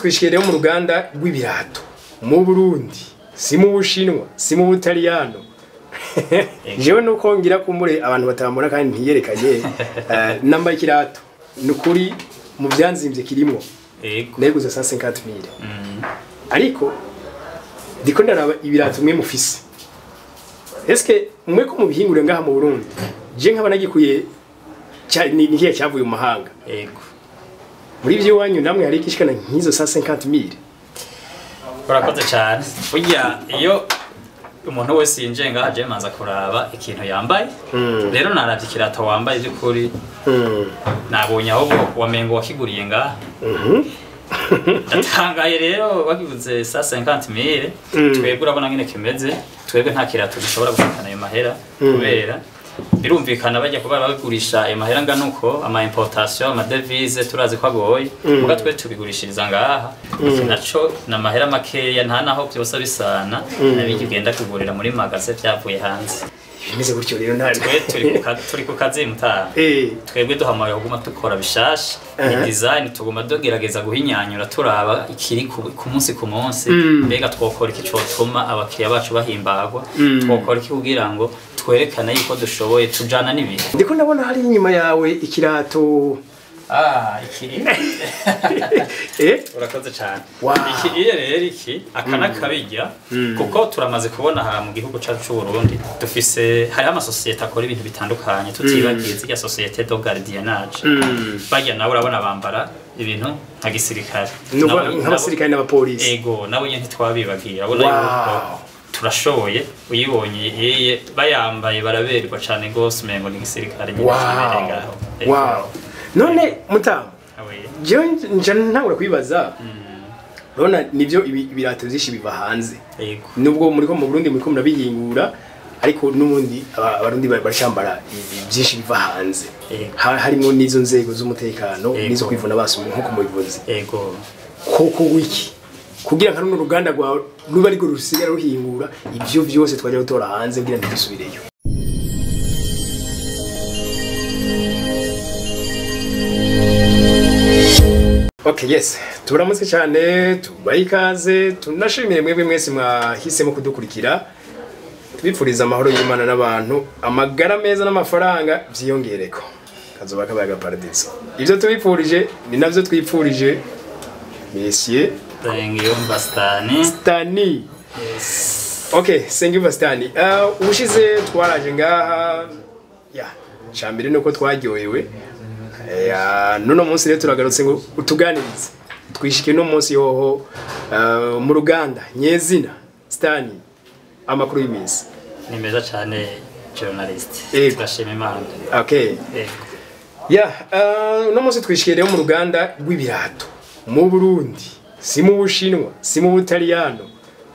twishikiye rero mu ruganda rw'ibirato mu burundi si mu bushinwa si mu butaliyano jewe nuko ngira kumbure abantu batambona kandi ntiyerekanye eh, nambaye ikirato ni ukuri mu byanzimvye kirimwo Ego. neguze 150 mille ariko ndiko ndaraba ibirato mwe mufise eske mwe ko mubihingure ngaha mu Burundi je nkaba nagikuye cya- ni ni kihe cyavuye mu mahanga Ego. muri ivyo wanyu namwe hari ikishikana nk'izo 150 mille urakoze cyane burya iyo umuntu wese yinjiye ngaha aje manza kuraba ikintu yambaye rero naravye ikirato wambaye by'ukuri Mm. nabonye aho bo- wamengo wakiguriye ngaha ndatangaye rero wakiguze sa 50 mille twebwe urabona ngene kimeze twebwe nta kirato gishobora gushikana ayo mahera kubera birumvikana bajya kuba babigurisha ayo mahera angana uko ama importation ama devise turazi ko agoye muga twe tubigurishiriza ngaha iki naco ni amahera makeya nta naho byose bisana nabijya ugenda kugurira muri magaze byavuye hanze bimeze gutyo rero nta twe turi ku ka- turi ku kazi mutaha eh twebwe duhamagaye kuguma dukora bishasha ni Aha. design tuguma tugerageza guhinyanyura turaba ikiri ku ku munsi ku munsi mbega twokora iki cotuma abakiriya bacu bahimbagwa twokora iki kugira ngo twerekane yuko dushoboye tujana n'ibihe ndiko ndabona hari inyuma yawe ikirato ah iki eh urakoze cyane Wow. iki iyo rero iki aka nakabijya kuko turamaze kubona aha mu gihugu cyacu cy'u Burundi dufise hariho amasosiyete akora ibintu bitandukanye tutibagiye zirya sosiyete do gardiennage bajya nawe urabona bambara ibintu nka gisirikare nuko Nabo- nk'abasirikare n'abapolisi ego nabo nyine ntitwabibagiye urabona Wow. yuko turashoboye uyibonye yeye bayambaye baraberwa cyane rwose umengo ni gisirikare nyine kibereye wow ngaho Ego. wow none mutamu Awe. jewe nja ntangura kwibaza urabona nivyo ibi- ibirato vyinshi biva hanze ego nubwo muriko mu Burundi muriko murabihingura ariko n'ubundi aba- abarundi bari barashambara ibi byinshi biva hanze Ego. Ha- harimo n'izo nzego z'umutekano Ego. n'izo kwivuna basumye nkuko mubivuze ego koko wiki kugira nka runo ruganda rwawe ruba ariko rusigara ruhingura ivyo vyose twajya gutora hanze kugira ntidusubireyo Okay, yes. Turamutse cyane, tubaye ikaze, tunashimire mwebwe mwese mwahisemo kudukurikira. Tubipfuriza amahoro y'Imana n'abantu, amagara meza n'amafaranga vyiyongereko. Kazoba kabaye paradiso. Ivyo tubipfurije ni navyo twipfurije Monsieur Ngiyumva Stani Stani. Okay, Sengiyumva Stani. Uh, ubushize twaraje ngaha ya cambere nuko twaryohewe. Ya nuno munsi rero turagarutse ngo utuganirize. Twishike no munsi yoho uh, mu ruganda nyezina Stani amakuru y'iminsi. ni meza cyane journalist Ego. turashima imana Okay. Ego. Ya, uh, uno munsi twishikiye rero mu ruganda rw'ibirato mu Burundi, si mu Bushinwa, si mu Butaliyano.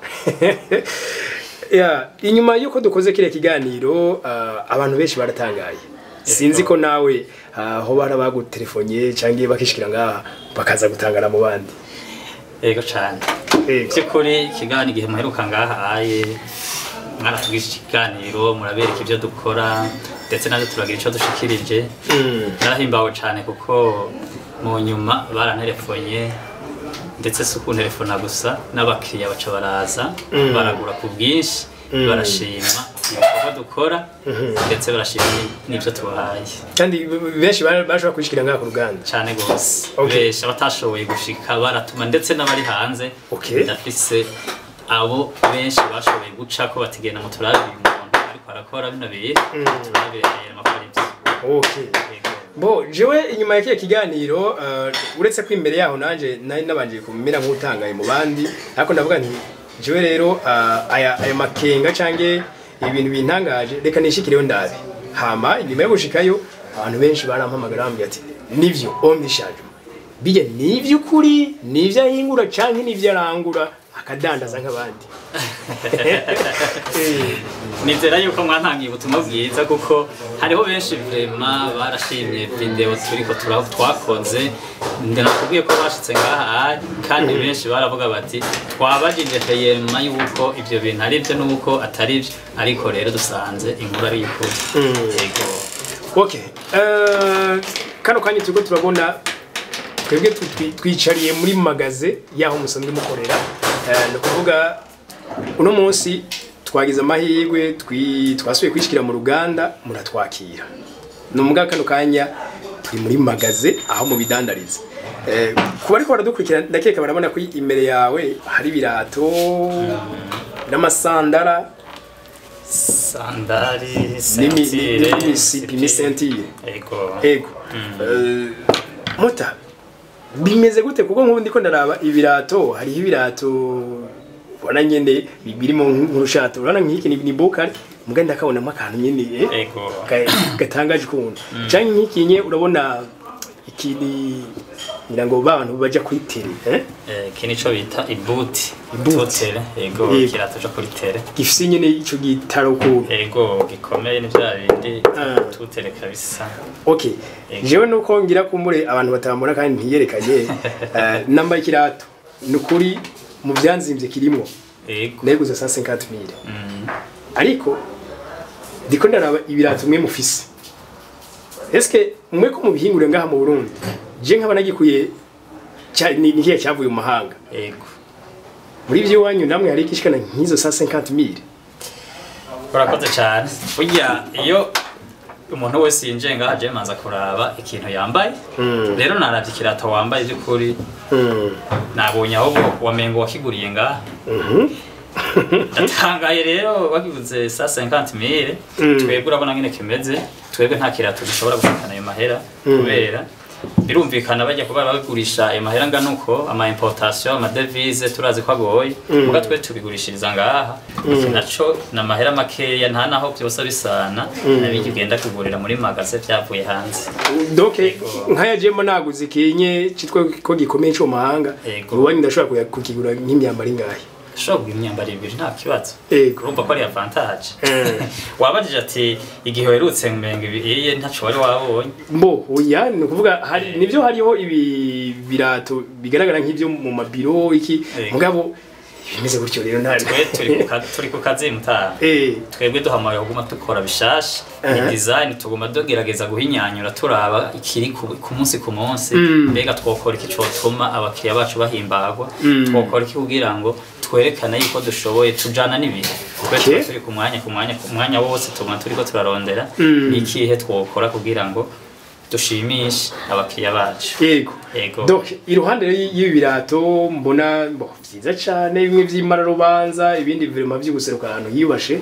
ya, inyuma yuko dukoze kire kiganiro uh, abantu benshi baratangaye. Sinzi ko nawe uh, ho barabagutelefonye canke bakishikira ngaha bakaza gutangana mu bandi. Ego cyane Ego. by'ukuri ikiganiro igihe muheruka ngaha aye mwaratugisha ikiganiro murabereka ibyo dukora ndetse natwe turagira icyo dushikirije Mm. narahimbawe cyane kuko mu nyuma baranterefonye ndetse si ukunterefona gusa n'abakiriya baca baraza baragura ku bwinshi barashima ibikorwa dukora ndetse barashima n'ibyo tubahaye Kandi benshi bara- barashobora kwishikira ngaha ku ruganda. cyane gose Okay. benshi abatashoboye gushika baratuma ndetse n'abari hanze Okay. ndafise abo benshi bashoboye guca ko batigenda mu turabi uyu muntu ariko arakora bino bintu turabireye amakuru ibyo Okay. Bo, jewe inyuma ya kile kiganiro uh, uretse ko imbere yaho nanje nari nabanje kumera nk'utangaye mu bandi ariko ndavuga nti jewe rero uh, aya aya makenga cange ibintu bintangaje reka nishikireyo ndabe hama inyuma yo gushikayo abantu benshi barampamagara bambwira ati nivyo omnishaje bijya nivy'ukuri nivyo ahingura canke nivyo arangura akadandaza nk'abandi Eh, nizera yuko mwantangiye ubutumwa bwiza kuko hariho benshi vrema barashimye video turiko tura- twakoze ndinakubwiye ko bashitse ngaha kandi benshi baravuga bati twabajije feyema yuko ivyo bintu ari byo nuko atari byo ariko rero dusanze inkuru ari y'ukuri yego Okay. Uh, kano kanya turiko turabona twebwe tu- twi- twicariye muri magaze yaho musanzwe mukorera Eh, ni ukuvuga uno munsi twagize amahirwe twi- twasubiye kwishikira mu ruganda muratwakira ni umubwa kano kanya turi muri magaze aho mubidandariza Eh, ku bariko baradukurikira ndakeka barabona ko imbere yawe hari ibirato n'amasandara sandari n'imi- sentire n'imisipi n'isentire ego ego Eh, muta bimeze gute kuko nk'ubu ndiko ndaraba ibirato hariho ibirato ubona nyene bi- birimo nk'urushato urabona nk'iki ni ni bukari muga ndakabonamo akantu nyene eh, ego ka- gatangaje ukuntu canke nk'iki nye urabona iki ni ngira ngo bantu baja kuri tele eh? Eh, iki nico bita ibuti Ibuti. tutere ego Yego. ikirato co kuri tere gifise nyene ico gitaro ukuntu ego gikomeye ni vya bindi Ah. tutere kabisa okay Ego. jewe nuko ngira kumbure abantu batambona kandi ntiyerekanye eh, nambaye ikirato ni ukuri mu byanzimvye kirimwo ego neguze 150 mille Mm. ariko ndiko ndaraba ibirato mwe mufise eske mwe ko mubihingure ngaha mu Burundi je nkaba nagikuye cya- ni ni kiya cyavuye mu mahanga ego muri ivyo wanyu namwe hari ikishikana nk'izo 150 mille urakoze cyane burya iyo umuntu wese yinjiye ngaha aje manza kuraba ikintu yambaye rero naravye ikirato wambaye by'ukuri mm. nabonye aho bo- wamengo wakiguriye ngaha ndatangaye rero wakiguze sa 50 mille Mm. twebwe urabona ngene kimeze twebwe nta kirato gishobora gushikana ayo mahera kubera birumvikana bajya kuba babigurisha ayo mahera angana uko ama importation ama devise turazi ko agoye muga twe tubigurishiriza ngaha iki naco ni amahera makeya nta naho byose bisana nabijya ugenda kugurira muri magaze byavuye hanze donc Ego. nkaya jemo naguze ikinye citwa ko gikomeye cyo mu mahanga Ego. ubundi ndashobora kuya- kukigura nk'imyambaro ingahe ushobora kugura imyambaro ibiri nta kibazo ego urumva ko ari avantage Eh. wabajije ati igihe werutse mbenga ibiye ntaco wari wabonye mbo oya ni ukuvuga hari nibyo hariho ibi birato bigaragara nk'ibyo mu mabiro iki Ego. mugabo bimeze gutyo rero nta twe turi ku ka- turi ku kazi mutaha eh twebwe duhamagaye kuguma dukora bishasha ni Aha. design tuguma tugerageza guhinyanyura turaba ikiri ku ku munsi ku munsi Mm. mbega twokora iki cotuma abakiriya bacu bahimbagwa Mm. twokora iki kugira ngo twerekane yuko dushoboye tujana n'ibihe twe Okay. tuba turi ku mwanya ku mwanya ku mwanya wose tuguma turiko turarondera Mm. n'ikihe twokora kugira ngo dushimishe abakiriya bacu yego Ego. donc iruhande y- y'ibi birato mbona bo byiza cyane bimwe by'imara rubanza ibindi vraiment byo guseruka ahantu yibashe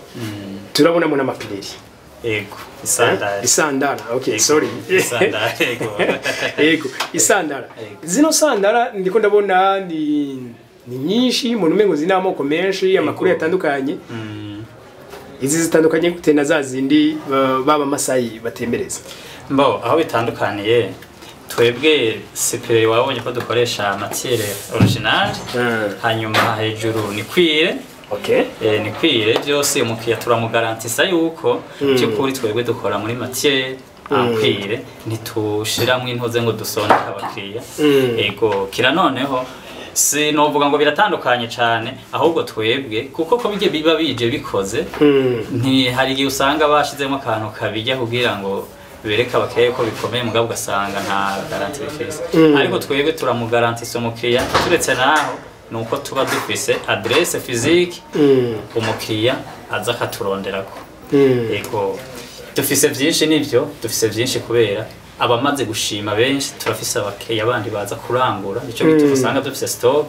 turabonamo n'amapireri ego Eh? isandari isandara okay Ego. sorry Isandara, ego. ego isandara Ego. zino sandara ndiko ndabona ni ni nyinshi mu numengo zina amoko menshi amakuru Ego. yatandukanye Mm. izi zitandukanye gute na za zindi ba- baba masayi batembereza Mbo aho bitandukaniye twebwe sipire wabonye ko dukoresha matiere original hanyuma hejuru ni kwire okay eh, ni kwire byose umukiriya turamugarantisa yuko by'ukuri twebwe dukora muri matiere ankwire ntitushiramo intoze ngo dusondeke abakiriya Mm. ego kira noneho si novuga ngo biratandukanye cyane ahubwo twebwe kuko ko bijye biba bije bikoze Mm. ntihari igihe usanga bashyizemo akantu kabijya kugira ngo bereke abakiriya ko bikomeye mugabo ugasanga nta garanti bifise Mm. ariko twebwe turamugarantisa umukiriya turetse naho ni uko tuba dufise adresse physique Mm. umukiriya aza akaturonderako Mm. yego dufise byinshi nibyo dufise byinshi kubera abamaze gushima benshi turafise abakiriya bandi baza kurangura nicyo gituma usanga dufise stock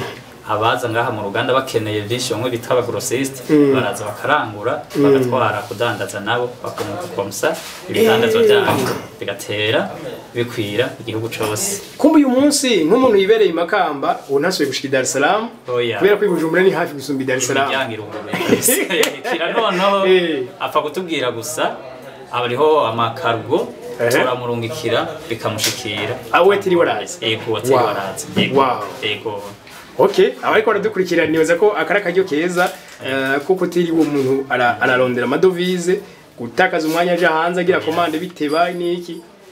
abaza ngaha mu ruganda bakeneye byinshi bamwe bita abagrosiste baraza bakarangura bagatwara kudandaza nabo bakunguka komsa ibidandazwa byabo bigatera bikwira igihugu cose kumbe uyu munsi nk'umuntu yibereye i makamba ubu ntasubiye gushika i dar es salaam Oya. kubera ko i bujumbura ni hafi gusumba i dar es salaam imiryango iruguruye kira noneho Eh. apfa kutubwira gusa hariho amakarugo Ehe. turamurungikira bikamushikira aho wetiri warazi ego watiri Wow. warazi yego Wow. ego okay abariko baradukurikira nibaza ko akari akaryo keza eh, kuko utiriwe umuntu ara- ararondera amadovize gutakaza umwanya aja hanze agira komande biteba n'iki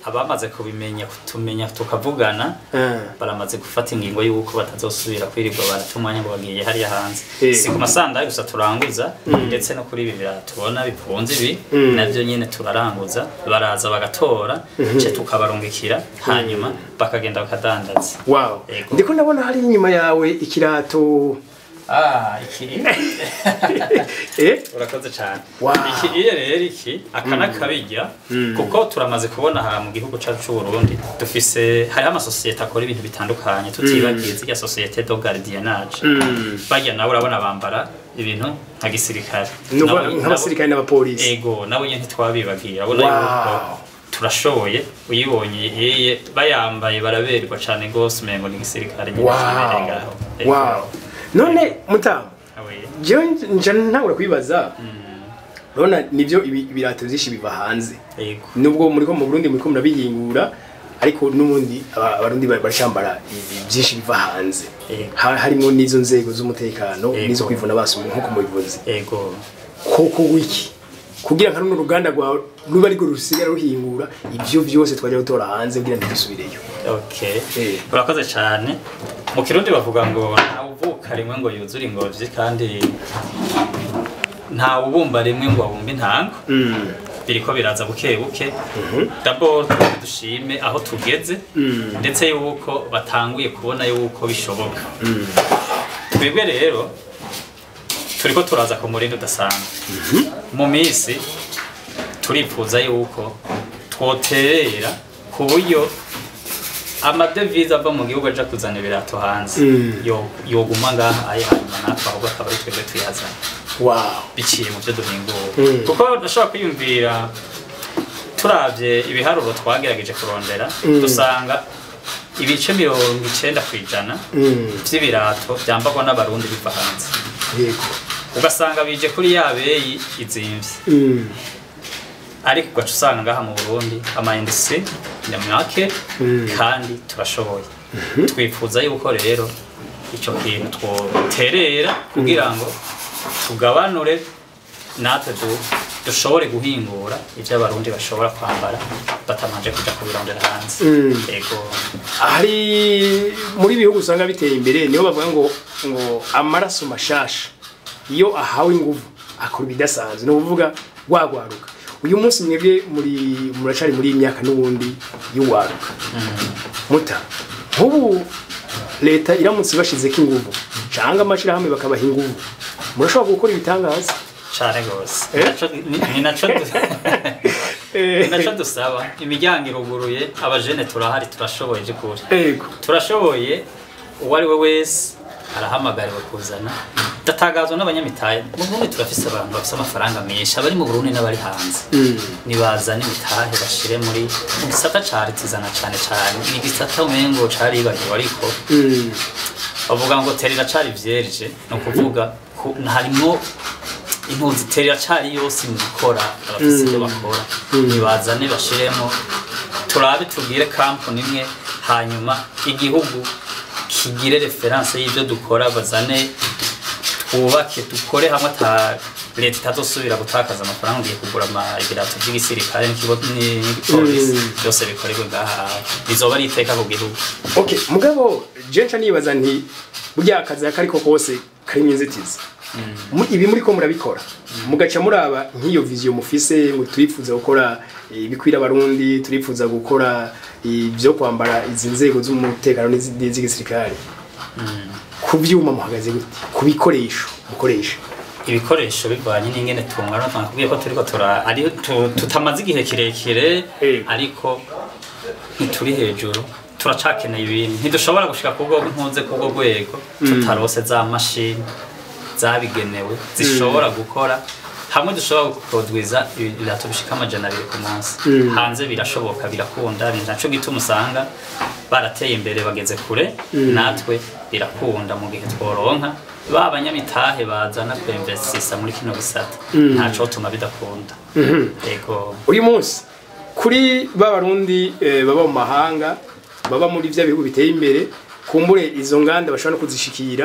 abamaze kubimenya kutumenya tukavugana Ah. baramaze gufata ingingo y'uko batazosubira kwirirwa baratumanya ngo bagiye hariya hanze Eh. si ku masandayi gusa turanguza ndetse no kuri ibi birato tubona bikunze ibi Mm. nabyo nyine turaranguza baraza bagatora ce tukabarungikira hanyuma bakagenda bakadandaza wow Yego. ndiko ndabona hari inyuma yawe ikirato ah iki eh urakoze cyane Wow. iki iyo rero iki aka n'akabijya kuko turamaze kubona aha mu gihugu cyacu cy'u Burundi dufise hariho amasosiyete akora ibintu bitandukanye tutibagiye zirya sosiyete do gardiennage Mm. bajya nawe urabona bambara ibintu nka gisirikare Nuko Nabo- nk'abasirikare n'abapolisi ego nabo nyine ntitwabibagiye urabona Wow. yuko turashoboye uyibonye yeye bayambaye baraberwa cyane rwose umengo ni gisirikare nyine kibereye wow ngaho Ego. wow none mutamu Awe. jewe nja ntangura kwibaza urabona nibyo ibi- ibirato byinshi biva hanze ego nubwo muri ko mu Burundi muri ko murabihingura ariko n'ubundi aba- abarundi bari barashambara ibi byinshi biva hanze Yego. Ha- harimo n'izo nzego z'umutekano Yego. n'izo kwivuna basubira nk'uko mubivuze ego koko wiki kugira nka runo ruganda rwawe ruba ariko rusigara ruhingura ibyo byose twajya gutora hanze kugira ngo dusubireyo Okay. Eh. Urakoze cyane. Mu Kirundi bavuga ngo nta uvuka rimwe ngo yuzure ingobyi kandi nta ubumba rimwe ngo abumbe intango. Mm. Biriko biraza buke buke. D'abord twebwe dushime aho tugeze Mm. ndetse yuko batanguye kubona yuko bishoboka. Twebwe rero turiko turaza ku murindi udasanzwe. Mu minsi turifuza yuko twoterera ku buryo amadevize ava mu gihugu aja kuzana ibirato hanze Mm. yo- yoguma ngaha aye hanyuma natwe ahubwo akaba ari twebwe tuyazana wow biciye mu byo duhingura Mm. kuko ndashobora kwiyumvira turavye ibiharuro twagerageje kurondera Mm. dusanga ibice mirongo icenda ku ijana Mm. vy'ibirato vyambarwa n'abarundi biva hanze yego ugasanga bije kuri ya beyi izimvye Mm. ariko ugaca usanga ngaha mu burundi amaindustri nyamwake Mm. kandi turashoboye twifuza yuko rero icyo kintu twoterera kugira ngo tugabanure natwe du- dushobore guhingura ibyo abarundi bashobora kwambara batamanje kuja kubirondera hanze Mm. ego hari muri bihugu usanga biteye imbere niho bavuga ngo ngo amaraso mashasha iyo ahawe inguvu akora ibidasanzwe ni ukuvuga wagwaruka uyu munsi mwebwe muri muracari muri iyi myaka n'ubundi y'uwaruka muta nk'ubu leta iramutse ibashizeko inguvu cyangwa amashirahamwe bakabaha inguvu murashobora gukora ibitangaza cane gose Eh? Naco- ni- ni naco du- Eh. ni naco dusaba imiryango iruguruye abajene turahari turashoboye by'ukuri ego turashoboye uwo ari we wese arahamagariwe kuzana datangazwa n'abanyamitahe mu burundi turafise abantu bafise amafaranga menshi abari mu burundi n'abari hanze Mm. nibazane imitahe bashire muri mu gisata ca ritizana cane cane ni igisata umengo caribagiwe ariko Mm. bavuga ngo terera cari vierge ni ukuvuga ku- harimwo impunzi terera cari yose mu gukora abafise ibyo bakora nibazane bashiremo turabe tubwire kampani imwe hanyuma igihugu kigire referanse y'ibyo dukora bazane twubake dukore hamwe ata leta itazosubira gutakaza amafaranga ugiye kugura ama- ibirato by'igisirikare n'ikigo- ni- n'igipolisi Mm. byose bikorerwe ngaha bizoba ari iteka ku gihugu okay mugabo jenca nibaza nti burya akazi ako ariko kose karimo inzitizi Mu- ibi muri ko murabikora mugaca muraba nk'iyo viziyo mufise ngo turifuza gukora eh, ibikwira abarundi turifuza gukora ibyo kwambara izi nzego z'umutekano n'izi- n'iz'igisirikare ku byuma muhagaze gute ku bikoresho mukoresha ibikoresho bivanye n'ingene tungana twakubwiye ko turiko tura ari tu- tutamaze igihe kirekire Eh. ariko ntituri hejuru turacakeneye ibintu ntidushobora gushika kubwo ntuze kubwo rwego tutarose za mashini zabigenewe zishobora gukora hamwe dushobora gukodwiza ibirato bishika amajana abiri ku munsi hanze birashoboka birakunda ni naco gituma usanga barateye imbere bageze kure natwe birakunda mu gihe tworonka ba banyamitahe bazana kwemvesisa muri kino gisata ntaco tuma bidakunda yego uyu munsi kuri ba barundi eh, baba mu mahanga baba muri bya bihugu biteye imbere kumbure izo nganda bashobora no kuzishikira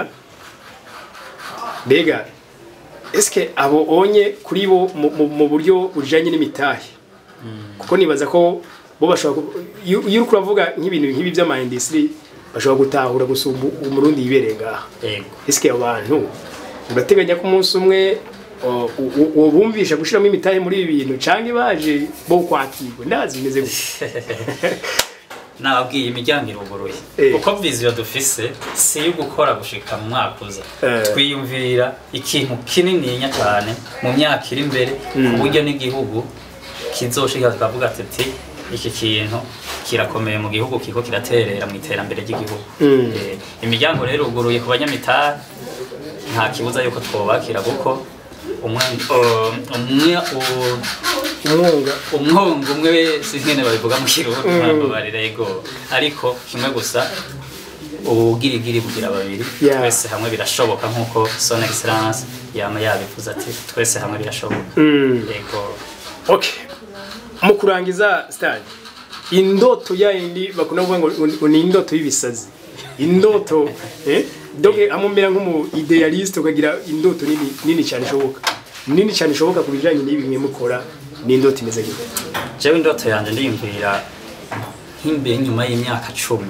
mbega eske abo onye kuri bo mu- mu- mu buryo bujanye n'imitahe kuko nibaza ko bo bashobora ku- iyo iyo uriko uravuga nk'ibintu nk'ibi by'ama industry bashobora gutahura gusumba umurundi yibereye ngaha yego ese abo bantu urateganya ko umunsi umwe o- u- u- uwo bumvisha gushiramo imitahe muri ibi bintu canke baje bo kwakirwa ndazi bimeze gutya nababwiye imiryango iruguruye Eh. uko viziyo dufise si iyo gukora gushika mu mwaka uza Eh. twiyumvira ikintu kinininya cyane mu myaka iri imbere ku buryo n'igihugu kizoshika tukavuga tuti iki kintu kirakomeye mu gihugu kiko kiraterera mu iterambere ry'igihugu Mm. Eh, imiryango rero iruguruye ku banyamitari nta kibuza yuko twobakira kuko umwe o- umwe o- umwunga umwongo umwe wese nyene babivuga mu kirundi ntabwo yego ariko kimwe gusa ubugirigiri bugira babiri Yeah. twese hamwe birashoboka nk'uko son excellence yama yabivuze ati twese hamwe birashoboka Mm. yego okay mu kurangiza stade indoto yayindi bakunda kuvuga ngo ngo ni indoto y'ibisazi indoto eh doge amumera nk'umu idealiste ukagira indoto nini nini cyane ishoboka nini cyane ishoboka ku bijanye n'ibi mwe mukora ni indoto imeze gute jewe indoto yanje ndiyumvira nk'imbere nyuma y'imyaka cumi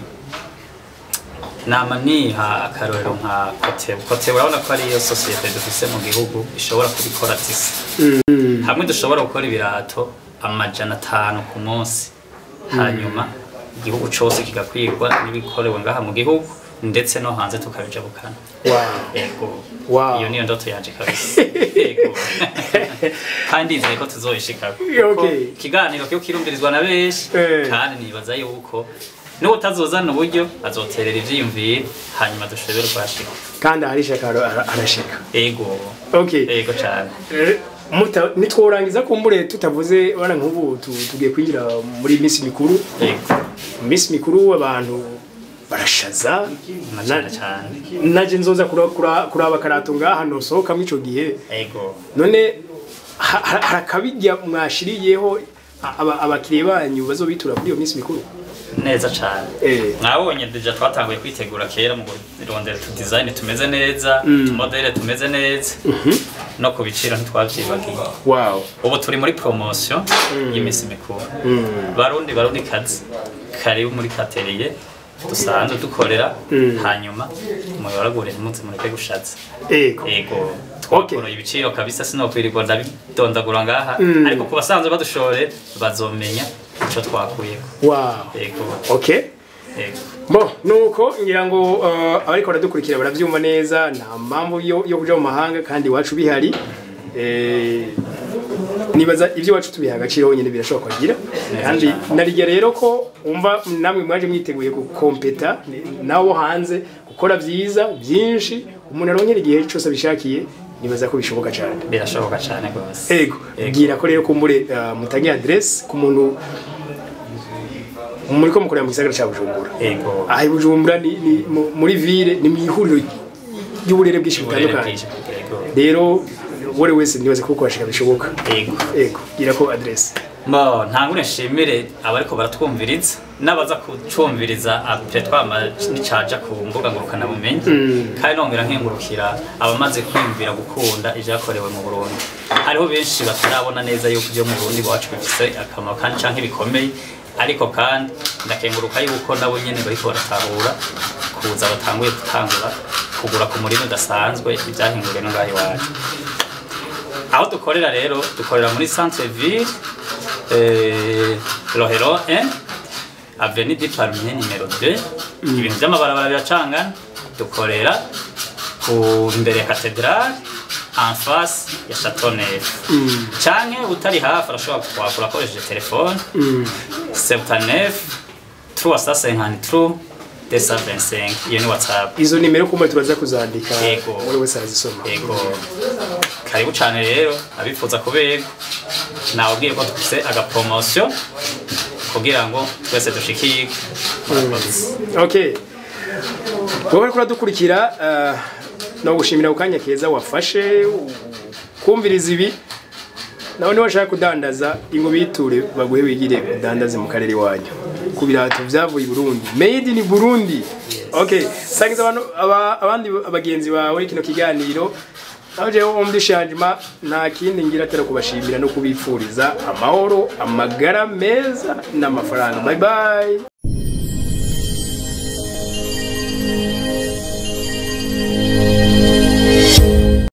nama niha akarorero nka kotebu kotebu urabona ko ariyo sosiyete dufise mu gihugu ishobora kubikora tisi hamwe dushobora gukora ibirato amajana atanu ku munsi hanyuma igihugu cose kigakwirwa n'ibikorewe ngaha mu gihugu ndetse no hanze tukabijabukana wow yego Wow. iyo niyo ndoto yanje kabisa yego kandi nizeye ko tuzoyishikako Okay. ikiganiro kiyo kirumvirizwa na benshi Eh. kandi nibaza yuko n'utazozana uburyo azoterera ivyiyumviro hanyuma dushobore kuhashika kandi aharisha karo ara- arashika ego okay ego cane Eh, muta- nitworangiza kumbure tutavuze bana nk'ubu tu- tugiye kwinjira muri minsi mikuru ego mu minsi mikuru abantu barashaza na cane cane naje nzoza kura- kura- kuraba karato ngaha nosohokamo ico gihe ego none ha- ha- harakabirya mwashiriyeho aba- abakiriya banyu bazobitura kuri iyo minsi mikuru neza cane Eh. mwabonye deja twatanguye kwitegura kera mu kurondera tu design tumeze neza tumodele tumeze neza no ku biciro ntitwavyibagiye wow ubu turi muri promotion y'iminsi mikuru barundi barundi kazi karibu muri kateriye dusanzwe dukorera hanyuma muyoragure ntimuze mureke gushaza ego ego twakoroye ibiciro kabisa sinokwirirwa ndabidondagura ngaha ariko ku basanzwe badushore bazomenya ico twakuyeko wow ego okay ego Bo, nuko ngira ngo uh, abariko baradukurikira baravyumva neza nta mpamvu yo, yo kuja mu mahanga kandi iwacu bihari eh, nibaza ibyo iwacu tubiha agaciro honyine birashoboka kugira kandi narirya rero ko umva namwe mwaje mwiteguye gukompeta nabo hanze gukora byiza byinshi umuntu aronkera igihe cyose abishakiye nibaza ko bishoboka cyane birashoboka cane rwose ego Ego. bwira ko rero kumbure uh, mutange adresse ku muntu muri ko mukorera mu gisagara cya Bujumbura ego aha i bujumbura ni, ni mu- muri ville ni mu ihuriro ry'uburere bwinshi uburere butandukanye bwinshi ego rero uwo wese ntibaze ko kubashika bishoboka ego ego gira ko adresse Bo, ntangure nshimire abariko baratwumviriza n'abaza kucumviriza apre twama nicaja ku mbuga ngurukana bumenyi kandi nongera nkengurukira abamaze kwiyumvira gukunda ivyakorewe mu Burundi hariho benshi batarabona neza yuko ivyo mu Burundi iwacu bifise akamaro kandi canke bikomeye ariko kandi ndakenguruka yuko nabo nyene bariko baratahura kuza batanguye gutangura kugura ku murima udasanzwe ivyahinguriwe no ngaho iwacu aho dukorera rero dukorera muri centre ville eh, rohero 1 avenue du palmier numero 2 ibintu by'amabarabara biracangana dukorera ku imbere ya cathedrale en face ya chateau neuf canke utari hafi arashobora kuhakura akoresheje telefone 79 353 225 iyo ni whatsapp izo nimero kumbe turaza kuzandika Yego. uwo wese arazisoma Ego karibu cyane rero abifuza kubega nawubwiye ko dufite agapromosiyo kugira ngo twese dushikirwe murakoze okay wowe ariko uradukurikira uh, no gushimira ku kanya keza wafashe u- kumviriza ibi nawe niba washaka kudandaza ingo biture baguhe wigire udandaze mu karere iwanyu ku birato byavuye i burundi made in burundi okay sangiza abantu aba- abandi bagenzi bawe kino kiganiro aho jewe wo muri shanjima nta kindi ngira atari kubashimira no kubipfuriza amahoro amagara meza n'amafaranga bye bye